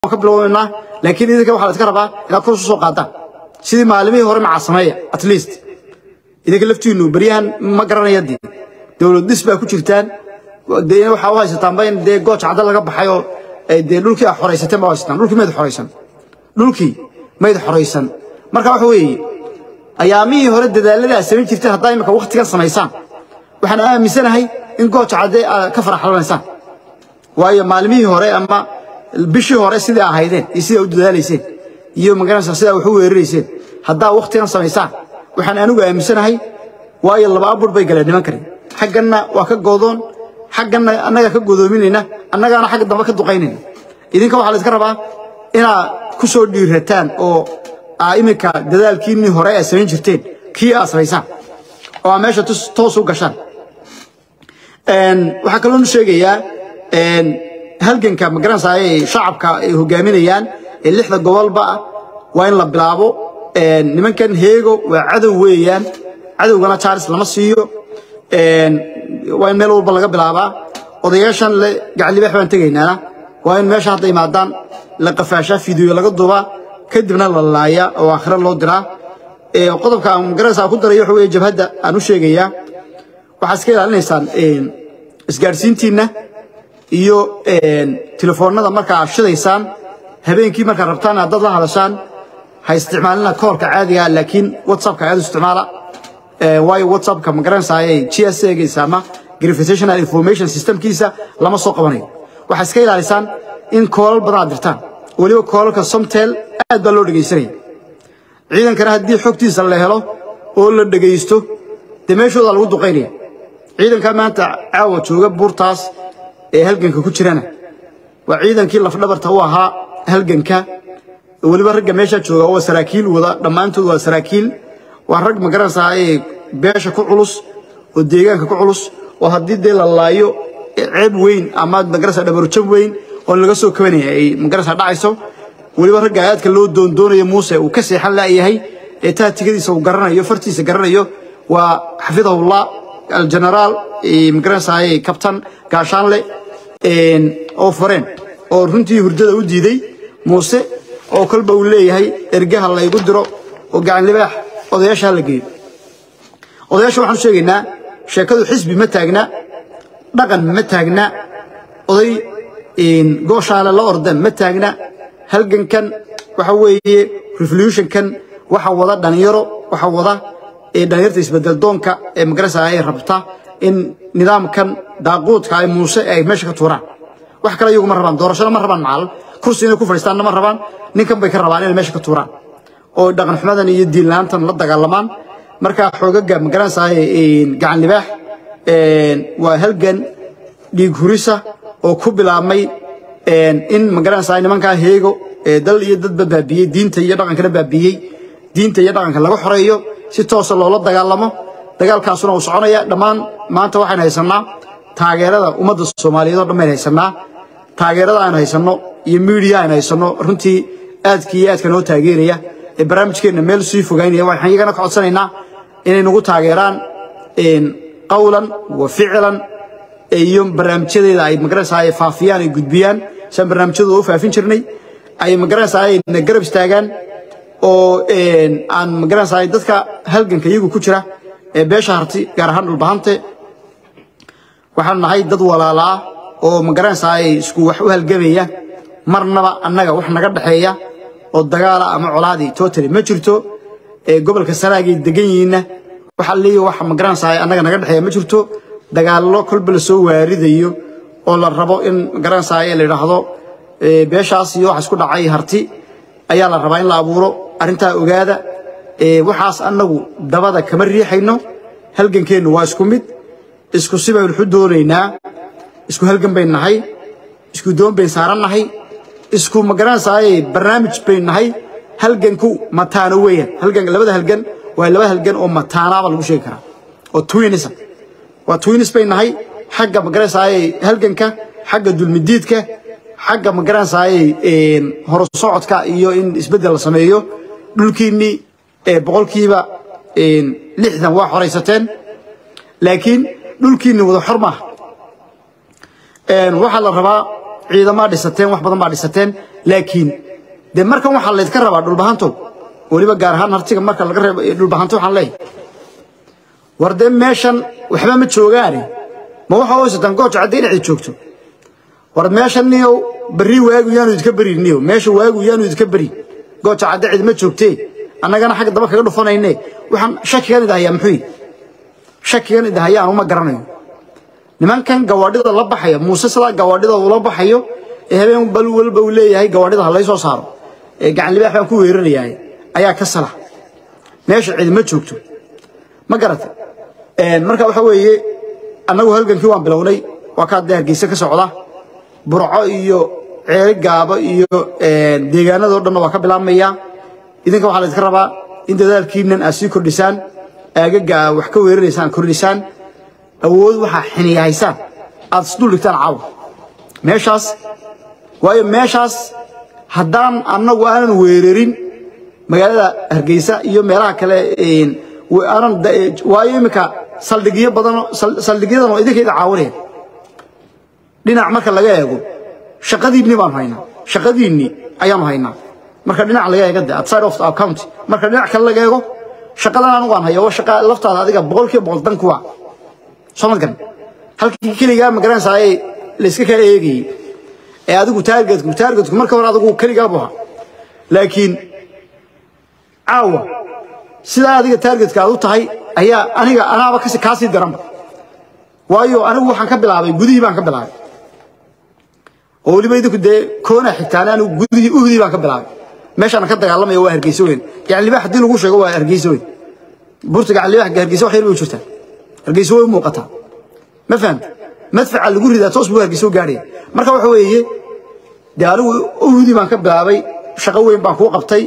ka bilownaynaa laakiin idinka waxaa la iska rabaa inaad kor soo qaadaan sidii maalimihii hore macaa sameeya at least idinka laftiinu beryahan ma garanaya dee dowlad dhis baa ku jirtaan dee waxaa u haysataanba in dee gooja cadda laga baxay oo dee dhulkii aa xoraysateen baa u haysataan dhulkii mayd xoraysan dhulkii mayd xoraysan marka waxa weeye ayaamihii hore dadaalladii aad samayn jirteen haddaa imika waktigan samaysaan waxaan aaminsanahay in gooja cadde aad ka faraxlanaysaan waayo maalimihii hore ama bishii hore sidai ahaydeen iyo sidaa u dadaalayseen iyo magaranaysaa sidaa wax u weerarayseen haddaa wakhtigan samaysaan waxaan anigu aaminsanahay waayo laba abur bay galeen niman kale xagganna waa ka goodoon xagganna annagaa ka godoominayna annagaana xagga dambe ka duqaynayna idinka waxaa la iska rabaa inaad ku soo dhiirataan oo aa iminka dadaalkiinnii hore aad samayn jirteen kii aad samaysaan oo aa meesha toos u gashaan waxaa kaloonu sheegayaa halganka magaranaysaa ay shacabka ay hogaaminayaan ee lixda gobolba ah waa in la bilaabo nimankan heego waa cadow weeyaan cadowgana jaaris lama siiyo waa in meel walba laga bilaabaa odayaashan le gacalibaax baan tegaynaana waa in meesha hadda imaadaan la qafaashaa fideyo laga duubaa kadibna la laayaa oo aakhira loo diraa qodobka aan magaranaysaa ku darayo waxa weeye jabhadda aan u sheegayaa waxaad iska ilaalinaysaan isgaadhsiintiinna iyo telefoonnada marka aad shidaysaan habeenkii markaad rabtaan aad dad la hadashaan ha isticmaalina koorka caadiga laakiin whatsappka aad u isticmaala waayo whatsappka ma garanaysaayay gsagiisa ama gravitational information systemkiisa lama soo qabanayo waxaad iska ilaalisaan in koolal badan aad dirtaan weliba koolalka somtel aad baa loo dhegaysanaya ciidankana haddii xogtiisa la helo oo la dhegaysto dee meeshooda lagu duqaynaya ciidanka maanta caawa jooga buurtaas ee halganka ku jirana waa ciidankii lafdhabarta u ahaa halganka weliba ragga meesha jooga waa saraakiil wada dhammaantood waa saraakiil waa rag magaranaysaa ee beesha ku culus oo deegaanka ku culus oo haddii dee la laayo ceeb weyn ama magaranaysaa dhabarjab weyn oo laga soo kabanaya ay magaranaysaa dhacayso weliba ragga aadka loo doondoonayo muuse uu ka seexan la'yahay ee taatigadiisa uu garanayo fartiisa garanayo waa xafidahullah aljenaraal magaranaysaa kabtan gaashaanle oo fareen oo runtii hurdada u diiday muuse oo kolba uu leeyahay ergaha laygu diro oo gacan libaax odayaasha la geeyo odayaasha waxaan u sheegaynaa sheekadu xisbi ma taagna dhaqan ma taagna oday gooshaale la ordan ma taagna halgankan waxa weeye revolutionkan waxa wada dhalinyaro waxa wada dhalinyarta isbedel doonka ee magarasa ay rabta in nidaamkan daaquudka ay muuse ay meesha ka tuuraan wax kale iyagu ma rabaan doorashada ma rabaan macal kursi inay ku fadhiistaanna ma rabaan ninkan bay ka rabaan inay meesha ka tuuraan oo dhaqan xumadan iyo diin la'aantan la dagaalamaan marka xoogaga magaranaysaa gacan libaax waa halgan dhiig hurisa oo ku bilaabmay in magaranaysaa nimankaa heego dal iyo dadba baabiyey diinta iyo dhaqankana baabiyey diinta iyo dhaqanka laga xoreeyo si toosa loola dagaalamo dagaalkaasuna uu soconaya dhammaan maanta waxaynu haysannaa taageerada ummadda soomaaliyeed oo dhan baynu haysannaa taageerada aynu haysanno iyo miidiya aynu haysanno runtii aadka iyo aadka noo taageeraya ee barnaamijkeenna meel sii fogaynaya waxaan iyagana ka codsanaynaa inay nagu taageeraan qawlan wa ficlan iyo barnaamijyadeeda ay magaranaysaa ay faafiyaan ay gudbiyaan siaan barnaamijyadooda u faafin jirnay ay magaranaysaa ay na garab istaagaan oo aan magaranaysaa dadka halganka iyagu ku jira ee beesha harti gaar ahaan dhulbahante waxaan nahay dad walaala ah oo magaranaysaa ay isku wax u halgamaya marnaba annaga wax naga dhexeeya oo dagaala ama colaadii totally ma jirto ee gobolka sanaagay degan yihiinna waxa leeyahay wax magaranaysaa annaga naga dhexeeya ma jirto dagaallo kolba la soo waaridayo oo la rabo in magaranaysaa la yidhaahdo beeshaas iyo wax isku dhacay harti ayaa la rabaa in la abuuro arrintaa ogaada waxaas annagu dabada kama riixayno halgankeennu waa isku mid isku si baynu xu doonaynaa isku halgan bayn nahay isku doon bayn saaran nahay isku magaranaysaay barnaamij bayn nahay halganku mataano weeyaan halgan labada halgan waa laba halgan oo mataanaaba lagu sheegi karaa oo twinisa waa twinis bayn nahay xagga magaranaysaay halganka xagga dulmidiidka xagga magaranaysaay horusocodka iyo in isbeddel la sameeyo dhulkiinnii boqolkiiba lixdan waa xoraysateen laakiin dhulkiinni wada xor maaha waxaa la rabaa ciidamaa dhisateen wax badan baa dhisateen laakiin dee markan waxaa laydka rabaa dhulbahantow weliba gaar ahaan hartiga marka laga reebo dhulbahanto waxaan leeyahay war dee meeshan waxba ma joogaane ma waxa haysataan gooja cadday dhexda joogto war meeshan niyow berri waagu yaanu idinka berin niyow meesha waagu yaanu idinka berin gooja cadde cid ma joogtee annagana xagga daba kaga dhufanayne waxaan shakigan idahayaa muxuu yidhi shakigan idahayaa anuma garanayo nimankan gawaadhida la baxaya muuse sidaa gawaadhida ula baxayo ee habeen bal walba uu leeyahay gawaadhida ha lay soo saaro ee gacan libaax baan ku weerarayahay ayaa ka sala meesha cid ma joogto ma garata marka waxa weeye annagu halgankii waan bilownay waa kaa dee hargeysa ka socda burco iyo ceeri gaabo iyo deegaanadoo dhanna waa ka bilaabmaya idinka waxaa laydinka rabaa in dadaalkiinan aad sii kordhisaan aagaga aa wax ka weeraraysaan kordhisaan awood waxaa xiniyahaysaan aad isdul dhigtaan caawa meeshaas waayo meeshaas haddaan annagu aanan weerarin magaalada hargeysa iyo meelaha kale aanan waayo iminka saldhigyo badan saldhigyadan oo idinkayda caawinaya dhinac marka laga eego shaqadiinni baanu haynaa shaqadiinni ayaanu haynaa marka dhinac laga eego de outside of our county marka dhinac kale laga eego shaqadan anigu aan hayo waa shaqa laftaada adiga boqolkiiba boqol dan kuwa soo ma garan halkii keligaa ma garanaysaa ee layska kaa eegayey ee adigu taargetku taargetku marka hore adigu keligaa buu ahaa laakiin caawa sidaa adiga taargetka aad u tahay ayaa aniga anaaba kasi kaa sii daranba waayo anigu waxaan ka bilaabay gudihii baan ka bilaabay oo weliba idinku dee koona xigtaan anigu gudihii uhdii baan ka bilaabay meeshaan ka dagaalamaya waa hargeyso weyn gacan libaax haddii lagu sheego waa hargeyso weyn buurta gacan libaax hargeyso wax yar bay u jirtaa hargeyso way u muuqataa ma fahamta madfaca lagu ridaa toos buu hargeyso gaadhaya marka waxa weeye dee anigu uhdii baan ka bilaabay shaqo weyn baan kuu qabtay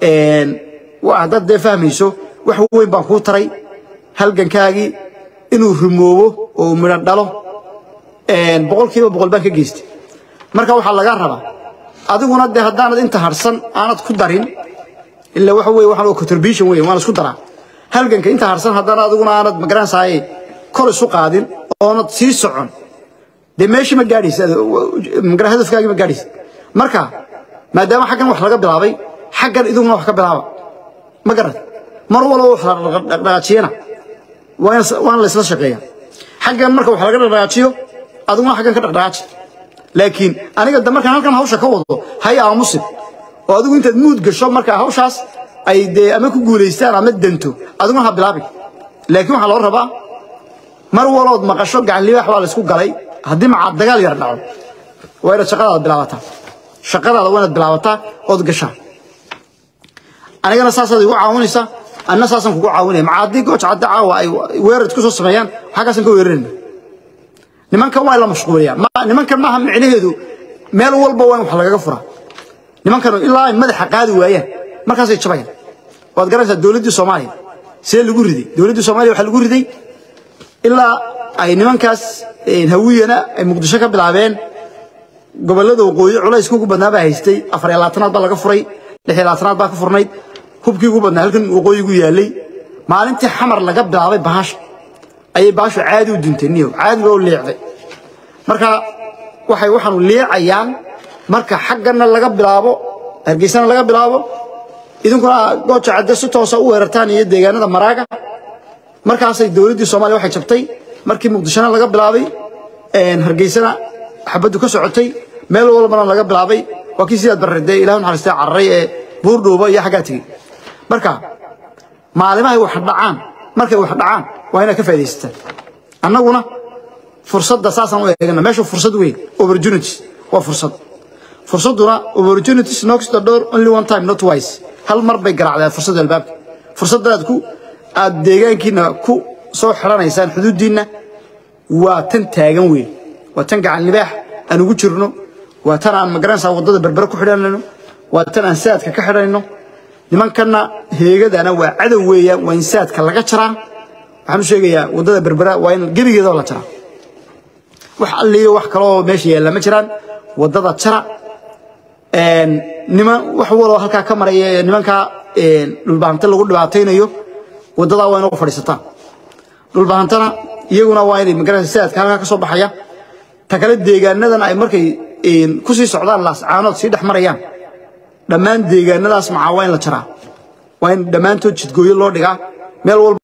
haddaad dee fahmayso wax weyn baan kuu taray halgankaagii inuu rumoobo oo midho dhalo boqolkiiba boqol baan ka geystay marka waxaa laga rabaa adiguna dee haddaanad inta harsan aanad ku darin ilaa waxa weye waxaan contribution weeye waan isku daraa halganka inta harsan haddana adiguna aanad magaranaysaay kor isu qaadin oonad sii socon dee meeshii ma gaadhaysa magara hadafkaagii ma gaadhaysa marka maadaama xaggan wax laga bilaabay xaggan iduguna wax ka bilaaba ma garad mar walba wax la dhaqdhaqaajiyana waana la isla shaqeeya xaggan marka wax laga dhaqdhaqaajiyo adiguna xaggan ka dhaqdhaqaaji laakiin aniga de markaan halkan hawsha ka wado hay aamusin oo adigu intaad muud gasho marka hawshaas ay dee ama ku guulaystaan ama danto adiguna ha bilaabin laakiin waxaa loo rabaa mar walood maqasho gacan libaax baa la isku galay haddii macaa dagaal yar dhaco waa inaad shaqadaada bilaabataa shaqadaada waa inaad bilaabataa ood gashaa anigana saasaad igu caawinaysaa anna saasaan kugu caawinaya maca haddii gooja cadde caawa ay weerar isku soo sameeyaan xaggaasaan ka weerarayna nimankan waa la mashquuliyaa nimankan maaha micnaheedu meel walba waa in wax lagaga furaa nimankan ilaa ay madaxa qaadi waayaan markaasay jabayaan waad garanaysaa dowladdii soomaaliya see lagu riday dowladdii soomaaliya waxaa lagu riday ilaa ay nimankaas hawiyana ay muqdisho ka bilaabeen gobollada waqooyi culays ugu badnaa baa haystay afar iyo labaatanaad baa laga furay lix iyo labaatanaad baa ka furnayd hubkii ugu badnaa halkan waqooyigu yaallay maalintii xamar laga bilaabay bahasha ayay bahashu caadi u duntay niyow caadi baa u liicday marka waxay waxaanu liicayaan marka xaggana laga bilaabo hargeysana laga bilaabo idinkuna gooja cadde si toosa u weerartaan iyo deegaanada maraaga markaasay dowladdii soomaaliya waxay jabtay markii muqdishona laga bilaabay hargeysana xabaddu ka socotay meel walbana laga bilaabay waa kii sidaad barradee ilaah naxariistay cararay ee buurdhuuba iyo xaggaa tegey marka maalimahay wax dhacaan markay wax dhacaan waa inaad ka faaidaysataan annaguna fursadda saasaan u eegana meeshu fursad weyn opportunities waa fursad fursadduna opportunities knocks the door only one time not twice hal mar bay garaacdaa fursadda albaabka fursaddaad ku aad deegaankiina ku soo xidhanaysaan xuduuddiinna waa tan taagan weyn waa tan gacan libaax aan ugu jirno waa tan aan magaranaysaa waddada berbere ku xidhanayno waa tan aan saadka ka xidhanayno nimankanna heegadana waa cadow weeyaan waa in saadka laga jaraa waxaan u sheegayaa waddada berbera waa in gebigeedoo la jaraa wax alliyo wax kaloo meesha yaalla ma jiraan waddada jara niman wax waloo halkaa ka maraya ee nimankaa dhulbahante lagu dhibaataynayo waddadaa waa inoo fadhiisataan dhulbahantana iyaguna waa inay magaranaysa saadka halkaa ka soo baxaya ta kale deegaanadan ay markay ku sii socdaan laascaanood sii dhex marayaan dhammaan deegaanadaas macaa waa in la jaraa waa in dhammaantood jidgooyo loo dhigaa meel walba